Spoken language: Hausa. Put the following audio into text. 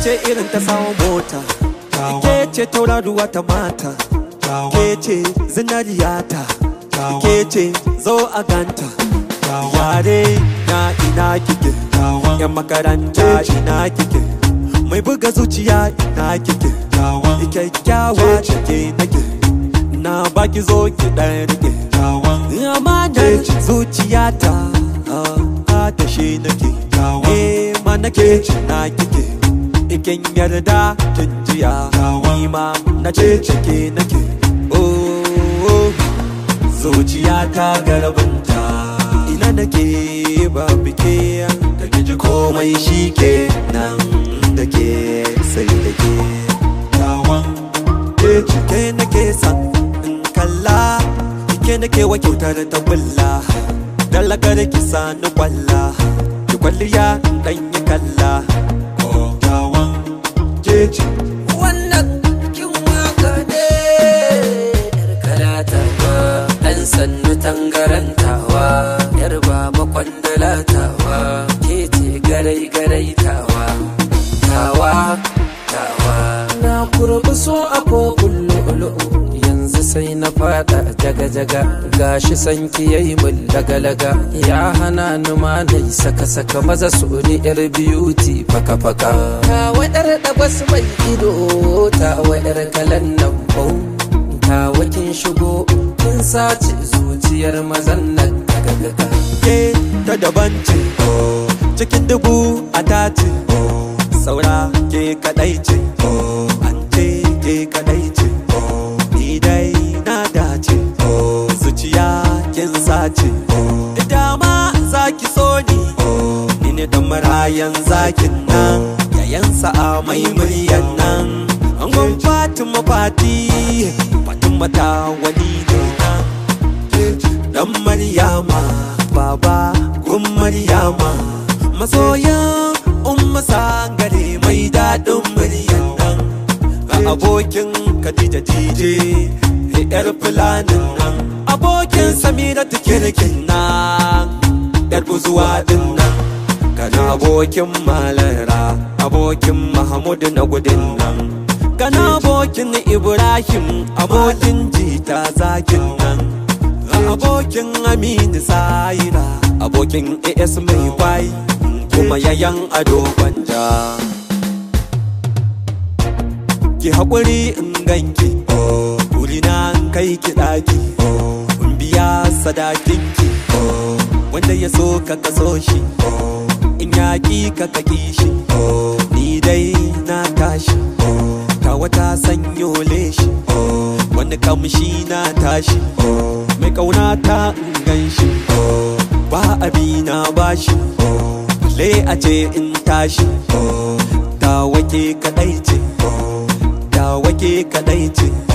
ce irin ta samun mota ke ce tauraruwa ta mata ke ce zinariyata ke ce zo a ganta yare na ina kike yan makaranta ina kike mai buga zuciya ina kike kyakkyawa cike nake na baki zo ki ɗan rike amanar zuciyata a tashe nake eh ma nake na kike ikin yarda kin jiya ni ma na ce cike nake oh zuciyata garabinta ina nake ba bike da kiji komai shi ke nan da ke sai da ke tawan ke cike nake san in kalla ke nake wa kyautar ta bulla dallakar ki sani kwalla ki kwalliya dan yi kalla tawan ke ce wannan kin waka ne yar kalatawa dan sannu tangarantawa yar baba kwandalatawa ke ce garai garai tawa tawa tawa na kurbi so a kofin lu'lu'u yanzu sai na fada jaga jaga gashi sanki yayi mun laga laga ya hana ni ma na yi saka saka maza su ni yar beauty faka faka ta wadar da bas mai ido ta wadar kalan nan bau ta wakin shigo kin sace zuciyar mazan nan daga daga ke ta daban ce cikin dubu a tace saura ke kadai ce an ce ke kadai ce ni dai na dace zuciya kin sace dama zaki so ni ni ne dan marayan zakin nan yayan sa'a mai muryan nan angon fatima fati fatima ta wani ne nan dan maryama baba gun maryama masoyan umma sangare mai daɗin muryan nan ga abokin khadija dije yar fulanin nan abokin samira kirkin nan yar buzuwa din nan kana abokin malara abokin mahmud na gudun nan kana abokin ibrahim abokin jita zakin nan abokin aminu saira abokin as mai kwai kuma yayan ado gwanja ki haƙuri in ganki na in kai ki ɗaki in biya sadakinki wanda ya so ka kaso shi in yaƙi ka kaki shi ni dai na tashi ta wata sanyo leshi wani kamshi na tashi mai kauna ta in gan shi ba abi na bashi le a ce in tashi ta wake kadai ce ta wake kadai ce